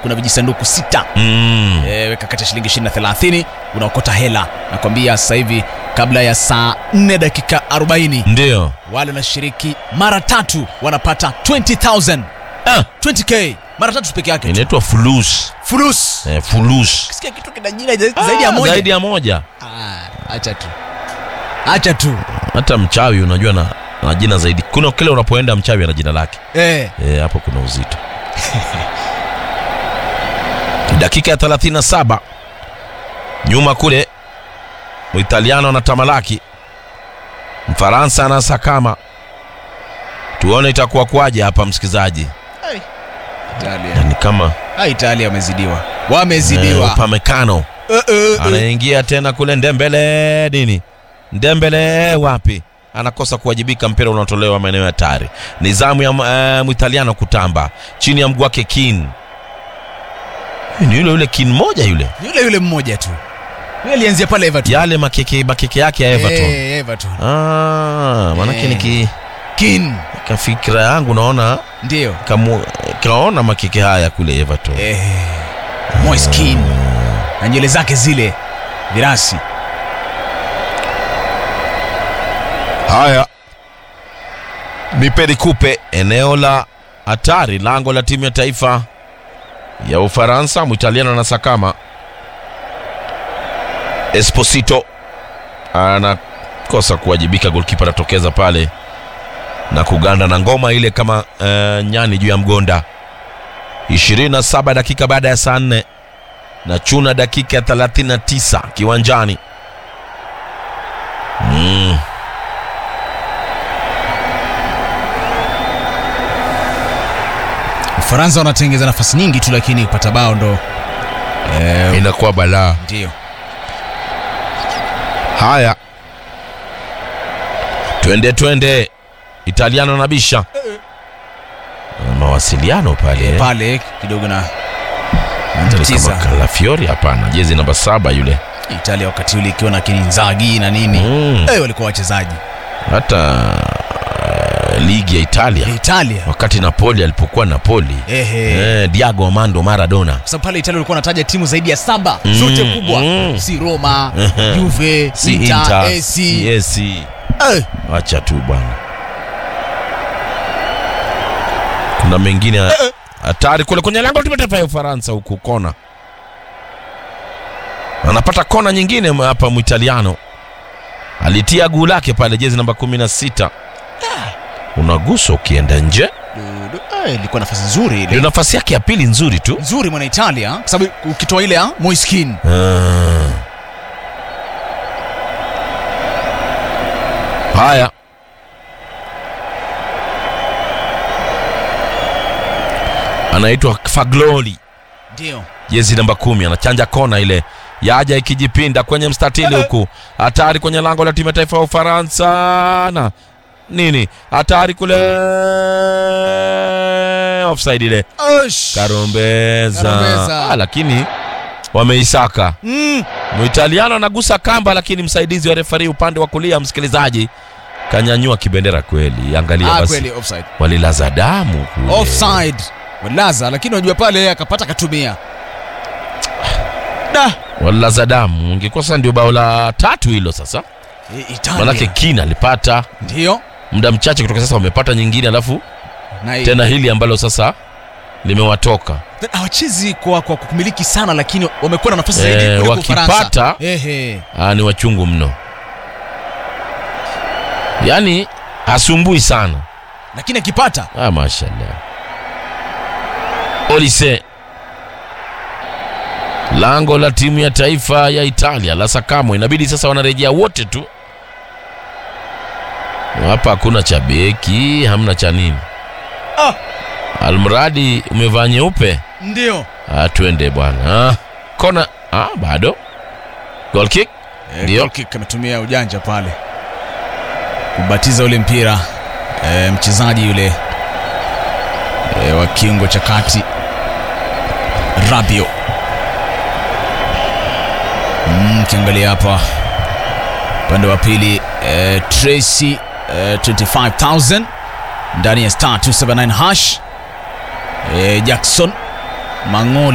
kuna vijisanduku sita Mm. e, weka kati ya shilingi 20 na 30 unaokota hela nakwambia sasa hivi kabla ya saa 4 dakika 40 Ndio. wale wanashiriki mara tatu wanapata 20000 Ah, 20k mara tatu peke yake tu. inaitwa fulus. fulus Eh, fulus. sikia kitu kina jina za- zaidi ya Ah, moja Zaidi ya moja. Ah, acha tu acha tu Hata mchawi unajua na, na jina zaidi. Kuna kile unapoenda mchawi ana jina lake. eh. Eh, hapo kuna uzito. Dakika ya 37 nyuma kule Muitaliano anatamalaki, Mfaransa anasakama. Tuone itakuwa kwaje hapa, msikizaji. Italia. Yani kama Ah, Italia wamezidiwa eh, wamezidiwa Upamecano Eh, eh, eh. anaingia tena kule Ndembele nini, Ndembele wapi, anakosa kuwajibika, mpira unatolewa maeneo ya hatari. Ni zamu ya uh, Mwitaliano kutamba chini ya mguu wake Kin. Ni yule yule Kin moja yule, yule yule mmoja tu yule alianzia pale Everton yale makeke makeke yake ya Everton. Eh, Everton Ah, manake Eh. niki Kin kafikira yangu naona ndio kamu, kaona makeke haya kule Everton. eh, Moise Kean na nywele zake zile virasi Haya, nipeni kupe eneo la hatari, lango la timu ya taifa ya Ufaransa. Mwitaliano anasakama, Esposito anakosa kuwajibika, golkipa anatokeza pale na kuganda na ngoma ile kama uh, nyani juu ya mgonda. 27 dakika baada ya saa 4 na chuna dakika ya 39 kiwanjani mm. Ufaransa wanatengeza nafasi nyingi tu lakini kupata bao ndo eh, inakuwa balaa. ndio Haya, twende twende, Italiano na bisha mawasiliano pale eh, pale kidogo na Hata ni tisa. kama Calafiori, hapana, jezi namba saba yule Italia wakati ule ikiwa na Kininzagi na nini mm. eh, walikuwa wachezaji hata uh, ligi ya Italia Italia wakati Napoli alipokuwa Napoli ehe eh, Diego Armando Maradona kwa sababu pale Italia walikuwa wanataja timu zaidi ya saba Mm, zote kubwa mm. si Roma Ehe. Juve si Inter, Inter, AC si AC. eh, Wacha tu bwana, kuna mengine hatari kule kwenye lango la timu ya taifa ya Ufaransa huku kona, anapata kona nyingine hapa. Mwitaliano alitia guu lake pale, jezi namba kumi na sita unagusa ukienda nje, du- du- eh, ilikuwa nafasi nzuri ndio ile nafasi yake ya pili nzuri tu. nzuri mwana Italia kwa sababu ukitoa ile ya Moise Kean Ah. Haya, anaitwa Fagloli, ndio jezi namba kumi, anachanja kona ile yaja ikijipinda kwenye mstatili huku, hatari kwenye lango la timu ya taifa ya Ufaransa na nini, hatari kule, offside ile Osh. karombeza, Karombeza. Ah, lakini wameisaka Mm. Muitaliano anagusa kamba, lakini msaidizi wa refari upande wa kulia, msikilizaji, kanyanyua kibendera kweli. Angalia Ah, basi, kweli offside walilaza damu kule. offside walaza lakini unajua pale yeye akapata katumia da walilaza damu. Ingekuwa ndio bao la tatu hilo sasa, I- Italia manake Kina alipata ndio muda mchache kutoka sasa, wamepata nyingine, alafu na tena hili ambalo sasa limewatoka hawachezi kwa, kwa kumiliki sana lakini wamekuwa na nafasi zaidi Eh, kuliko wakipata- Ufaransa. Ehe. Ah, ni wachungu mno, yaani hasumbui sana. lakini akipata Ah, mashallah. Olise, lango la timu ya taifa ya Italia la Sakamo, inabidi sasa wanarejea wote tu hapa. Hakuna cha beki, hamna cha nini. Ah. Almradi umevaa nyeupe. ndio Ah, twende bwana. Ah, kona ah, bado goal kick Eh, Ndio. goal kick ametumia ujanja pale kubatiza ule mpira eh, mchezaji yule eh, wa kiungo cha kati Rabio Mm, ukiangalia hapa upande wa pili eh, Tracy eh, 25000 ndani ya star 279 hash eh, Jackson Mang'oli